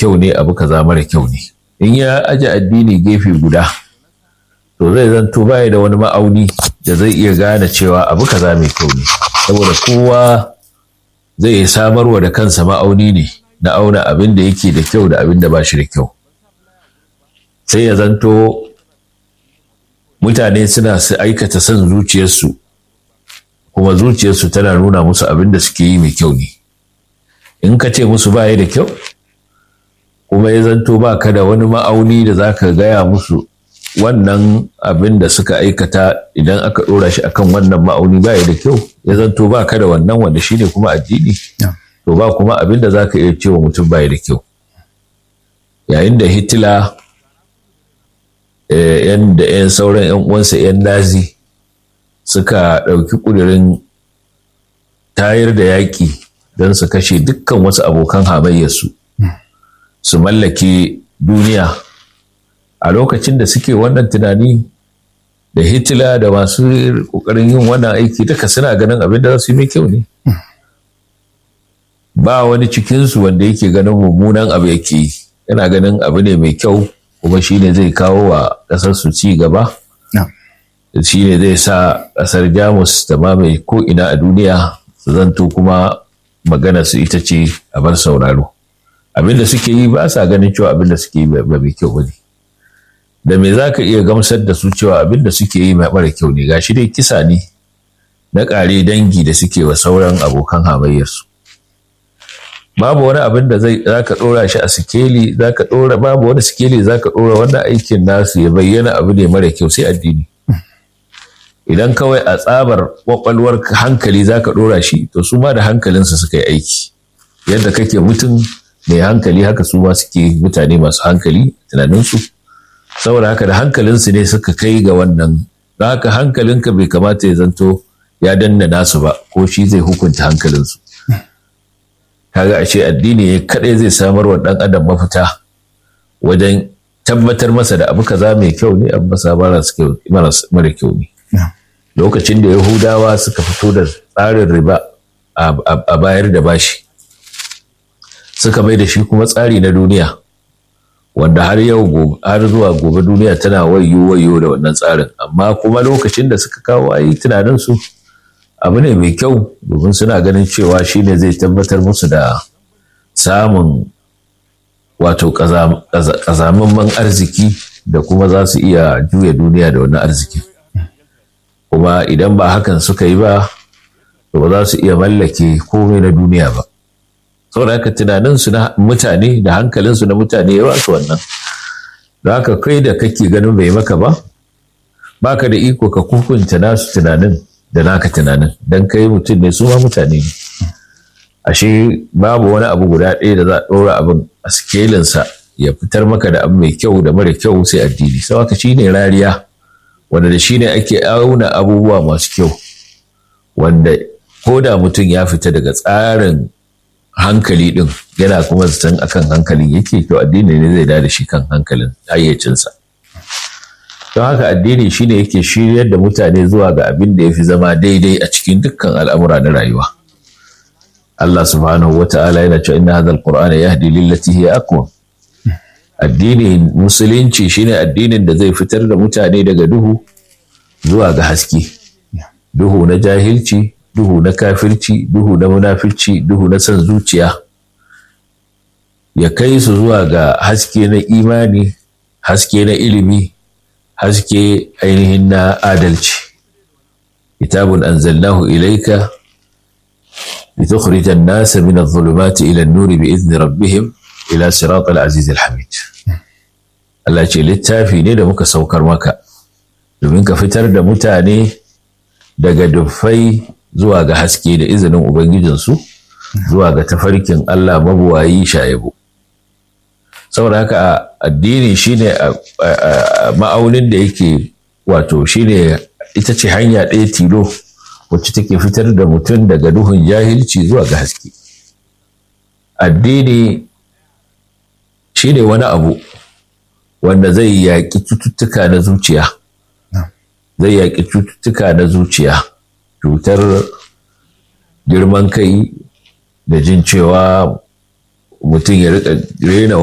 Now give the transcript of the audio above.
kyau ne abu kaza mara kyau ne in ya aje addini gefe guda to zai zanto baya da wani ma'auni da zai iya gane cewa abu kaza mai kyau ne saboda kowa zai samarwa da kansa ma'auni ne na auna abin da yake da kyau da abin da ba shi da kyau sai ya zanto mutane suna su aikata son zuciyarsu kuma zuciyarsu tana nuna musu abin da suke yi mai kyau ne in ka ce musu baya da kyau kuma ya zanto ba ka da wani ma'auni da za ka gaya musu wannan abin da suka aikata idan aka ɗora shi akan wannan ma'auni baya da kyau ya zanto ba ka da wannan wanda shi ne kuma addini to ba kuma abin da za ka iya cewa mutum baya da kyau yayin da hitila yan da yan sauran yan uwansa yan nazi suka ɗauki ƙudurin tayar da yaƙi don su kashe dukkan wasu abokan hamayyarsu su mallake duniya a lokacin da suke wannan tunani da hitila da masu ƙoƙarin yin wannan aiki duka suna ganin abin da za su yi mai kyau ne ba wani cikinsu wanda yake ganin mummunan abu yake yi yana ganin abu ne mai kyau kuma shi ne zai kawo wa ƙasar su ci gaba shi ne zai sa ƙasar jamus ta mamaye ko ina a duniya su zanto kuma magana su ita ce a bar sauraro abin da suke yi ba sa ganin cewa abin da suke yi ba mai kyau bane da me za ka iya gamsar da su cewa abin da suke yi mara kyau ne gashi dai kisa ne na ƙare dangi da suke wa sauran abokan hamayyarsu babu wani abin da zai za ka ɗora shi a sikeli za ka ɗora babu wani sikeli za ka ɗora wannan aikin nasu ya bayyana abu ne mara kyau sai addini idan kawai a tsabar kwakwalwar hankali za ka ɗora shi to su ma da hankalinsu suka yi aiki yadda kake mutum mai hankali haka su ma suke mutane masu hankali tunaninsu saboda haka da hankalinsu ne suka kai ga wannan don haka hankalinka bai kamata ya zanto ya danna nasu ba ko shi zai hukunta hankalinsu kaga ashe addini ne kadai zai samar wa dan adam mafita wajen tabbatar masa da abu kaza mai kyau ne abu masa mara kyau ne lokacin da yahudawa suka fito da tsarin riba a bayar da bashi suka mai da shi kuma tsari na duniya wanda har yau har zuwa gobe duniya tana wayo wayo da wannan tsarin amma kuma lokacin da suka kawo ayi tunanin su abu ne mai kyau domin suna ganin cewa shi ne zai tabbatar musu da samun wato ƙazamamman arziki da kuma za su iya juya duniya da wannan arziki kuma idan ba hakan suka yi ba to ba za su iya mallake komai na duniya ba saboda haka tunaninsu na mutane da hankalinsu na mutane ya su wannan da haka kai da kake ganin bai maka ba baka da iko ka hukunta nasu tunanin da naka tunanin don kai mutum ne su ma mutane ne ashe babu wani abu guda ɗaya da za a ɗora abin a sikelinsa ya fitar maka da abu mai kyau da mara kyau sai addini sau haka shi ne rariya wanda da shi ne ake auna abubuwa masu kyau wanda ko da mutum ya fita daga tsarin hankali ɗin yana kuma zaton akan hankalin yake to addini ne zai da shi kan hankalin hayyacinsa don haka addini shine yake shiryar da mutane zuwa ga abin da ya fi zama daidai a cikin dukkan al'amura na rayuwa Allah subhanahu wa ta'ala yana cewa inna hadha alqur'ana yahdi lillati hiya aqwam addini musulunci shine addinin da zai fitar da mutane daga duhu zuwa ga haske duhu na jahilci duhu na kafirci duhu na munafirci duhu na son zuciya ya kai su zuwa ga haske na imani haske na ilimi haske ainihin na adalci kitabun anzalnahu ilaika لتخرج الناس من الظلمات إلى النور بإذن ربهم إلى صراط العزيز الحميد Allah ce littafi ne da muka saukar maka domin ka fitar da mutane daga dufai zuwa ga haske da izinin Ubangijinsu zuwa ga tafarkin Allah mabuwayi shayabu. Saboda haka addini shine ma'aunin da yake wato shine ita ce hanya ɗaya tilo wacce take fitar da mutum daga duhun jahilci zuwa ga haske. Addini shine wani abu wanda zai yaƙi cututtuka na zuciya. Zai yaƙi cututtuka na zuciya, cutar girman kai da jin cewa mutum ya riƙa rena